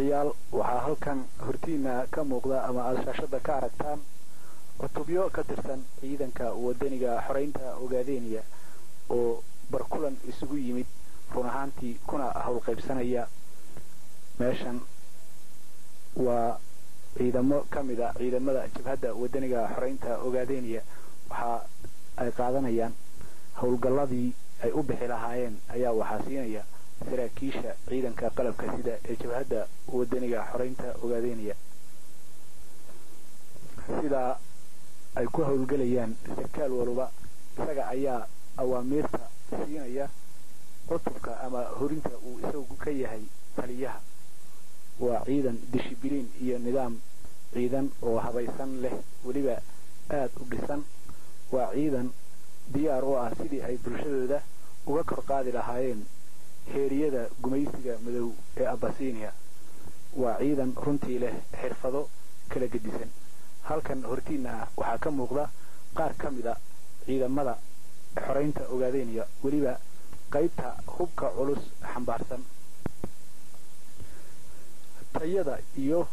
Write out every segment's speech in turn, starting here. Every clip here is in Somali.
daawadayaal waxaa halkan hortiina ka muuqda ama aada shaashada ka aragtaan cutubyo ka tirsan ciidanka wadaniga xoreynta ogaadeeniya oo barkulan isugu yimid run ahaantii kuna howlqaybsanaya meeshan waa ciidamo ka mid a ciidamada jabhadda wadaniga xoreynta ogaadeeniya waxa ay qaadanayaan howlgalladii ay u bixi lahaayeen ayaa waxaa siinaya saraakiisha ciidanka qalabka sida ee jabhadda wadaniga xoreynta ogaadeeniya sidaa ay ku howlgelayaan sarkaal waluba isaga ayaa awaamiirta siinaya cutubka ama horinta uu isagu ka yahay taliyaha waa ciidan dishibiliin iyo nidaam ciidan oo habaysan leh weliba aad u dhisan waa ciidan diyaar u ah sidii ay bulshadooda uga kor qaadi lahaayeen heeriyada gumaysiga madow ee abasiiniya waa ciidan runtii leh xirfado kala gedisan halkan hortiina ah waxaa ka muuqda qaar ka mid a ciidamada xoreynta ogaadeeniya weliba qaybta hubka culus xambaarsan tayada iyo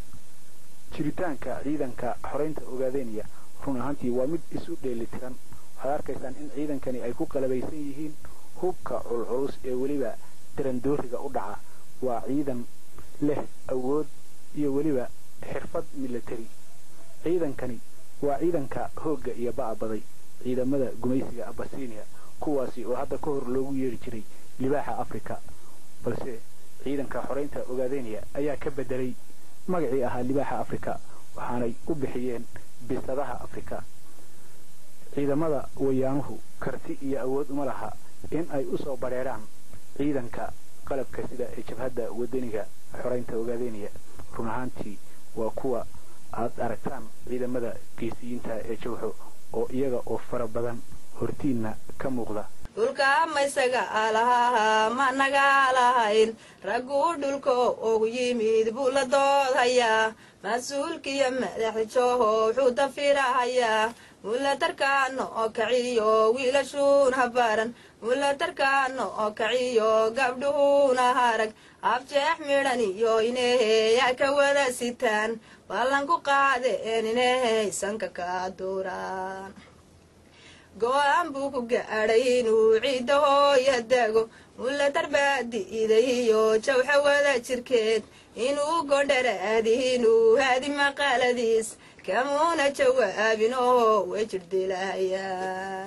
jiritaanka ciidanka xoreynta ogaadeeniya run ahaantii waa mid isu dheelitiran waxaad arkaysaan in ciidankani ay ku qalabaysan yihiin hubka culculus ee weliba darandooriga u dhaca waa ciidan leh awood iyo weliba xirfad milatari ciidankani waa ciidanka hoogga iyo ba'abaday ciidamada gumaysiga abasiiniya kuwaasi oo hadda ka hor loogu yeedhi jiray libaaxa afrika balse ciidanka xoreynta ogaadeeniya ayaa ka bedelay magacii ahaa libaaxa afrika waxaanay u bixiyeen bisadaha afrika ciidamada wayaanuhu karti iyo awood uma laha in ay u soo badheeraan ciidanka qalabka sida ee jabhadda wadaniga xoreynta ogaadeeniya run ahaantii waa kuwa aad aragtaan ciidamada geesiyiinta ee jawxo oo iyaga oo fara badan hortiinna ka muuqda dhulka maysaga alahaa ma naga lahayn ragguu dhulka ugu yimid buu la doodhayaa mas-uulkiyo madaxda jooho wuxuu dafirahayaa mulatarkaano oo kaciyo wiilashuun habaran mulatarkaano oo kaciyo gabdhuhuuna harag abjeex midhan iyo ineheyaa ka wada sitaan ballanku qaadeen inehey sanka ka duuraan go-aan buu ku gaadhay inuu ciidda hooya dago mulatar baadi'iday iyo jawxa wada jirkeed inuu gondharaadi inuu haadi maqaaladiis kamuuna jawaabin oo way jirdilahayaan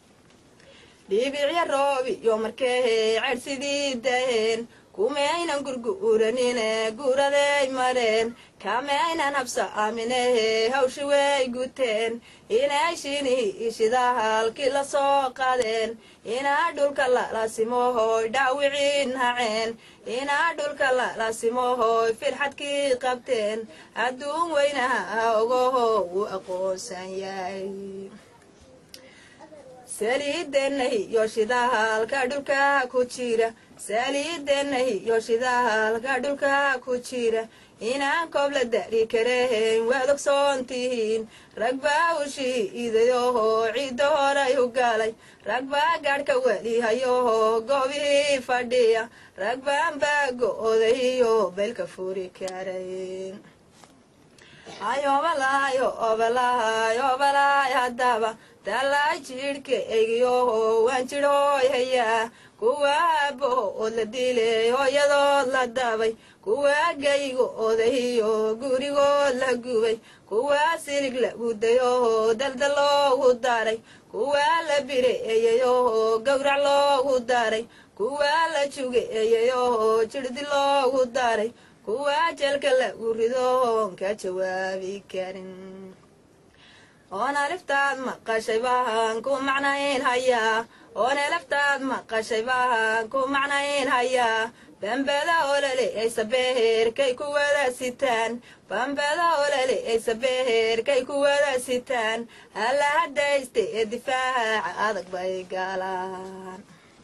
dhiibicya roob iyo markee ceedh sidii daheen kumaynan gurgu'uranine guuraday mareen kamaynan habsa aaminahe hawshi way guteen inay shinihi shidaha halkii la soo qadeen inaa dhulka lalasimohoy dhaawiciin haceen inaa dhulka lalasimohoy firxadkii qabteen adduun weynaha ogoho wuu aqoonsan yahay saliideennahi iyo shidaha halka dhulka ku jira saliideennahi iyo shidaha halka dhulka ku jira inaan koob la dari karahayn waad ogsoon tihiin rag baa u shiidayoho ciidda horay u galay rag baa gaadhka welihayoho goobihii fadhiya rag baan baa go-odayiyo beelka furi karayn ayobalayo obalahay obalaay haddaba dalaay jidhka egiyoho waan jidhooy hayaa kuwa aabahood la dilay hooyadood la dabay kuwa gaygo odahiyo gurigood la gubay kuwa silig la gudayoho daldal loogu daray kuwa la bireeyayoho gowrac loogu daray kuwa la jugeeyayoho jirdi loogu daray kuwa jeelka lagu ridoon ka jawaabi karin oon aliftaad maqashay baan ku macnayn hayaa oon elaftaad maqashay baan ku macnayn hayaa bambada olole ay sabeherkay ku wada sitaan bambada olole ay sabeherkay ku wada sitaan halla hadayste ee difaaca adag bay galaan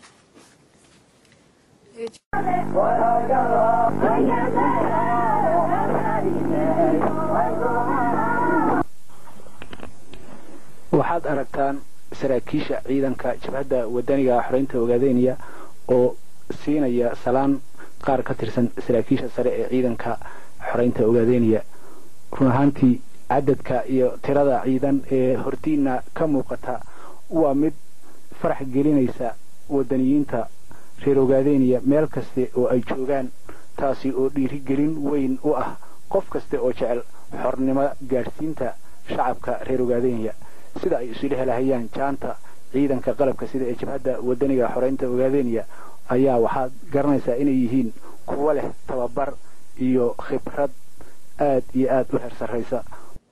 waxaad aragtaan saraakiisha ciidanka jabhadda wadaniga xoreynta ogaadeeniya oo siinaya salaan qaar ka tirsan saraakiisha sare ee ciidanka xoreynta ogaadeynaya run ahaantii cadadka iyo tirada ciidan ee hortiina ka muuqata waa mid farax gelinaysa wadaniyiinta reer ogaadeynaya meel kaste oo ay joogaan taasi oo dhiirigelin weyn u ah qof kaste oo jecel xornimo gaadhsiinta shacabka reer ogaadeynaya sida ay isu dhehlahayaan jaanta ciidanka qalabka sida ee jabhadda wadaniga xoreynta ogaadeynaya ayaa waxaad garanaysaa inay yihiin kuwo leh tababar iyo khibrad aad iyo aad u heer sarraysa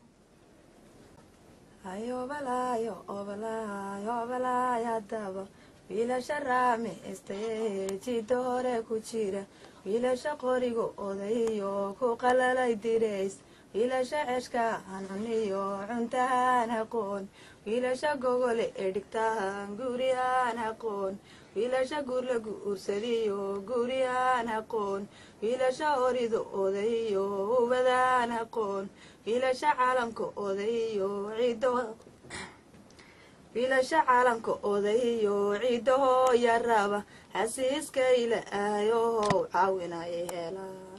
wiilasha raame istayeejida hore ku jira wiilasha qoriga odayo ku qalalay dirays wiilasha ceshka hanuniyo cuntahaan aqoon wiilasha gogole ee dhigtahan guri aan aqoon wiilasha gurlagu ursadiyo guri aan aqoon wiilasha horido odayo ubadaan aqoon wiilasha caalamka odayo ciido wiilasha caalamka odayo ciidahoo yaraba xasiiskayla aayohow caawinaya heelaa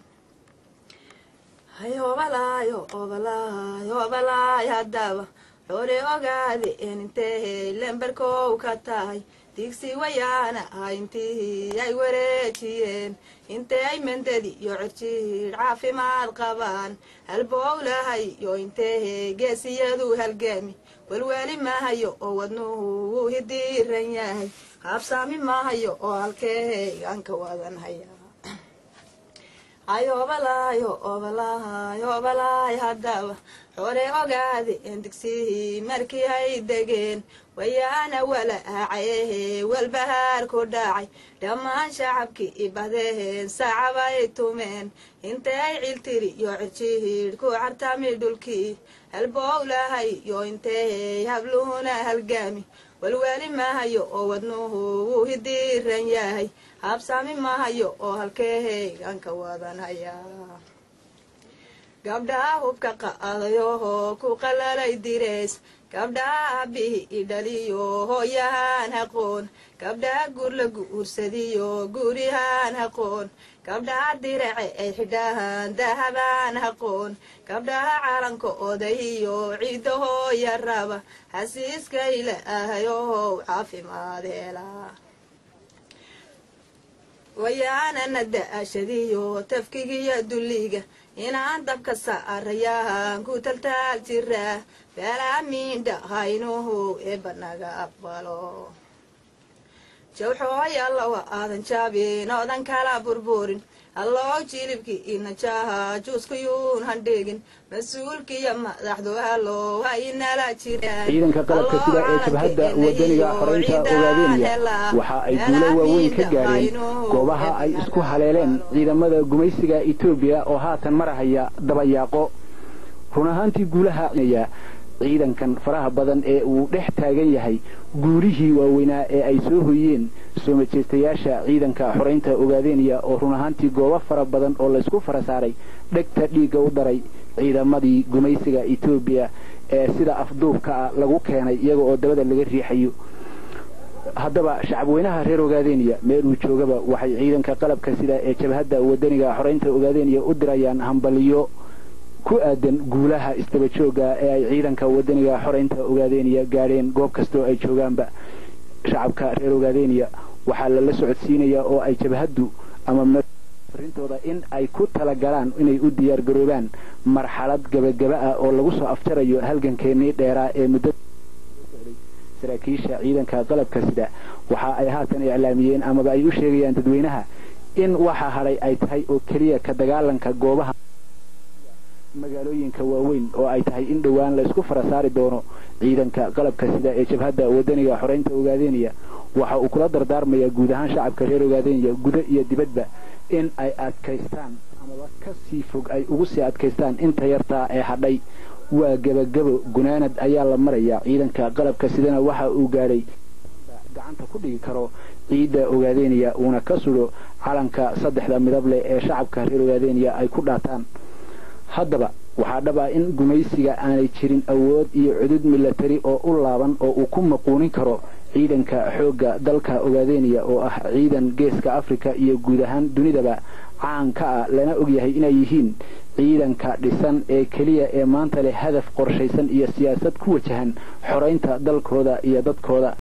hayobalayo obalaayo obalaay haddaba xore ogaade enintee lembarkow ka tahay digsi wayaana ah intihii ay wareejiyeen intee ay mendadi iyo cirjiidh caafimaad qabaan halbowlahay yo intee geesiyadu halgaami welweli maahayo oo wadnuhu wuu hidiiran yahay haabsaami maahayo oo halkee aan ka wadan hayaa ayobalayo obalaay obalaay haddaba xore ogaade en digsihii markii ay degeen wayaana wala aacayehe walbahaar ku dhacay dhammaan shacabkii ibahdeen sacabay tumeen intay ay ciltiri yo cirjihiidh ku cartami dhulkii halbowlahay yo intee habluhuna halgaami walweli maahayo oo wadnuhu wuu hidiiran yahay habsaami maahayo oo halkee aan ka wadan hayaa gabdhaha hubka qa'adayohoo ku qalalay dirays gabdhaha aabbihi idhaliyo hooyahaan aqoon gabdhaha gurlagu ursadiyo gurihaan aqoon gabdhaha dirace ay xidhahaan dahabaan aqoon gabdhaha calanka odayiyo ciidahoo yaraba xasiiskayla ahayohow caafimaad heelaa wayaanana da-ashadiyo tafkigiyo dulliga inaan dabka saarayahan ku taltaal jiraa beelaamiindha haynuhu eebanaga aqbalo jawxooy allawa aadan jaabin oodan kala burburin alloo jilibkii inajaha juuskayuun handhigin mas-uulkiiyo madaxdu hallow ha inala jiraan ciidanka qalabka sida ee jabhadda wadaniga xoreynta ogaadeynaya waxa ay guulo waaweyn ka gaareen goobaha ay isku haleeleen ciidamada gumaysiga etoobiya oo haatan marahaya dabayaaqo run ahaantii guulaha ciidankan faraha badan ee uu dhex taagan yahay guulihii waaweynaa ee ay soo hoyeen soo majeystayaasha ciidanka xoreynta ogaadeynaya oo run ahaantii goobo fara badan oo laysku fara saaray dhegta dhiigga u daray ciidamadii gumaysiga etoobiya ee sida afduubka ah lagu keenay iyaga oo dabada laga riixayo haddaba shacabweynaha reer ogaadeynaya meeluu joogaba waxay ciidanka qalabka sida ee jabhadda wadaniga xoreynta ogaadeynaya u dirayaan hambaliyo ku aadan guulaha istaba joogga ee ay ciidanka wadaniga xoreynta ogaadeynaya gaadheen goob kastoo ay joogaanba shacabka reer ogaadeynaya waxaa lala socodsiinayaa oo ay jabhaddu ama farintooda in ay ku talagalaan inay u diyaar garoobaan marxalad gabagaba ah oo lagu soo afjarayo halgankeenii dheeraa ee muddo saraakiisha ciidanka qalabka sida waxa ay haatan iclaamiyeen amaba ay u sheegayaan dadweynaha in waxa hadhay ay tahay oo keliya ka dagaalanka goobaha magaalooyinka waaweyn oo ay tahay in dhowaan la isku fara saari doono ciidanka qalabka sida ee jabhadda wadaniga xoreynta ogaadeynaya waxa uu kula dardaarmayaa guud ahaan shacabka reer ogaadeynaya gudo iyo dibadba in ay adkaystaan amaba ka sii fog ay ugu sii adkaystaan inta yartaa ee hadhay waa gebagabo gunaanad ayaa la marayaa ciidanka qalabka sidana waxa uu gaadhay gacanta ku dhigi karo ciidda ogaadeynaya uuna ka sudo calanka saddexda midab leh ee shacabka reer ogaadeynaya ay ku dhaataan haddaba waxaa dhab ah in gumaysiga aanay jirin awood iyo cudud milatari oo u laaban oo uu ku maquunin karo ciidanka xoogga dalka ogaadeenaya oo ah ciidan geeska afrika iyo guud ahaan dunidaba caan ka ah lana ogyahay inay yihiin ciidanka dhisan ee keliya ee maanta leh hadaf qorshaysan iyo siyaasad ku wajahan xoraynta dalkooda iyo dadkooda